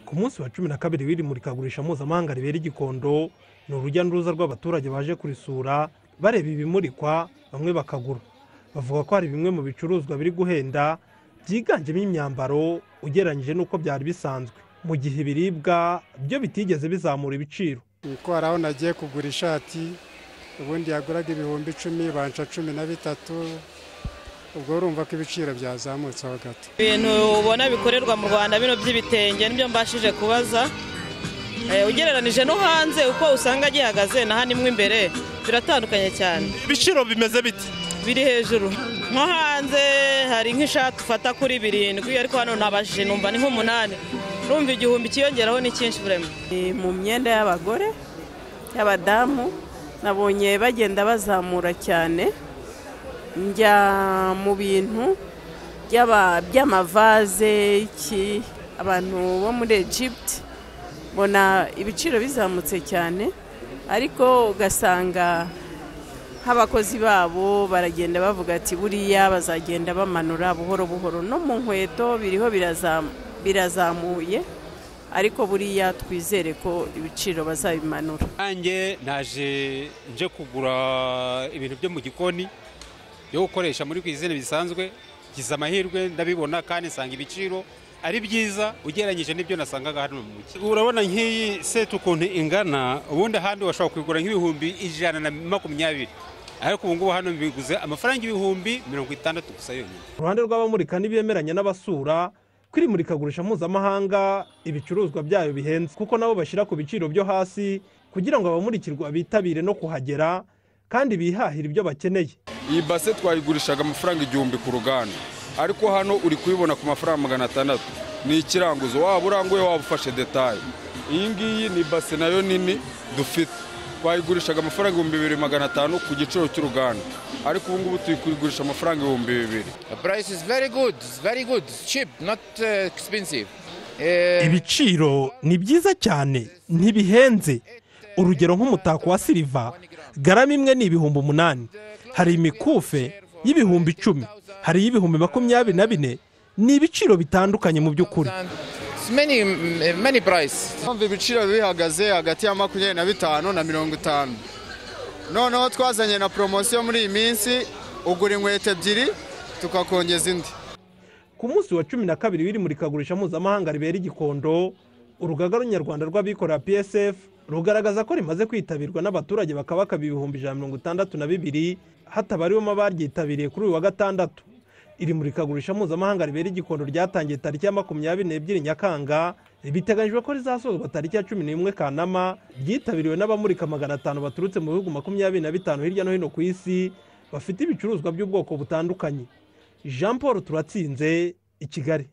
ku munsi wa cumi na kabiri w'iri murikagurisha mpuzamahanga ribera i gikondo ni urujya n'uruza rw'abaturage baje kurisura bareba ibimurikwa bamwe bakagura bavuga ko hari bimwe mu bicuruzwa biri guhenda byiganjemo imyambaro ugereranyije n'uko byari bisanzwe mu gihe ibiribwa byo bitigeze bizamura ibiciro niko hari aho nagiye kugura ishati ubundi yaguraga ibihumbi icumi banca cumi na bitatu ubwo urumva ko ibiciro byazamutseho gato ibintu ubona bikorerwa mu rwanda bino by'ibitenge nibyo mbashije kubaza ugereranije no hanze uko usanga gihagaze na hano imwe imbere biratandukanye cyane ibiciro bimeze biti biri hejuru nko hanze hari nk'ishati ufata kuri birindwi ariko hano ntabashije numva ni nk'umunani urumva igihumbi kiyongeraho ni cyinshi burema mu myenda y'abagore y'abadamu nabonye bagenda bazamura cyane njya mu bintu by'amavaze abantu bo muri egypte mbona ibiciro bizamutse cyane ariko ugasanga nk'abakozi babo baragenda bavuga ati buriya bazagenda bamanura buhoro buhoro no mu nkweto biriho birazamuye ariko buriya twizere ko ibiciro bazabimanura nanjye naje nje kugura ibintu byo mu gikoni byo gukoresha muri kwizina bisanzwe ngize amahirwe ndabibona kandi nsanga ibiciro ari byiza ugereranyije n'ibyo nasangaga hano mu mujyi urabona nk'iyi seti ukuntu ingana ubundi ahandi washobora kugura nk'ibihumbi ijana na makumyabiri ariko ubu ngubu hano biguze amafaranga ibihumbi mirongo itandatu gusa yonyine uruhande rw'abamurika n'ibemeranya n'abasura kuri murikagurisha mpuzamahanga ibicuruzwa byayo bihenze kuko nabo bashyira ku biciro byo hasi kugira ngo abamurikirwa bitabire no kuhagera kandi bihahire ibyo bakeneye iyi base twayigurishaga amafaranga igihumbi ku ruganda ariko hano uri kuyibona ku mafaranga magana atandatu ni ikiranguzo waba uranguye waba ufashe detaye iyi ngiyi ni base nayo nini dufite twayigurishaga amafaranga ibihumbi bibiri magana atanu ku giciro cy'uruganda ariko ubu ngubu turi kuyigurisha amafaranga ibihumbi bibiri ibiciro ni byiza cyane ntibihenze urugero nk'umutako wa siliva garama imwe ni ibihumbi umunani hari imikufe y'ibihumbi icumi hari iy'ibihumbi makumyabiri na bine ni ibiciro bitandukanye mu by'ukuri meni burayisi mpamvu ibiciro bihagaze hagati ya makumyabiri na bitanu na mirongo itanu noneho twazanye na poromosiyo muri iyi minsi ugura inkweto ebyiri tukakongeza indi ku munsi wa cumi na kabiri w'iri murikagurisha mpuzamahanga ribera i gikondo urugaga runyarwanda rw'abikorera psf rugaragaza ko rimaze kwitabirwa n'abaturage bakaba bakaba ibihumbi ijana na mirongo itandatu na bibiri hatabariwemo abaryitabiriye kuri uyu wa gatandatu iri murikagurisha mpuzamahanga ribera igikondo ryatangiye tariki ya makumyabiri n'ebyiri nyakanga biteganyijwe ko rizasozwa tariki ya cumi n'imwe kanama ryitabiriwe n'abamurika magana atanu baturutse mu bihugu makumyabiri na bitanu hirya no hino ku isi bafite ibicuruzwa by'ubwoko butandukanye jean paul turatsinze i kigali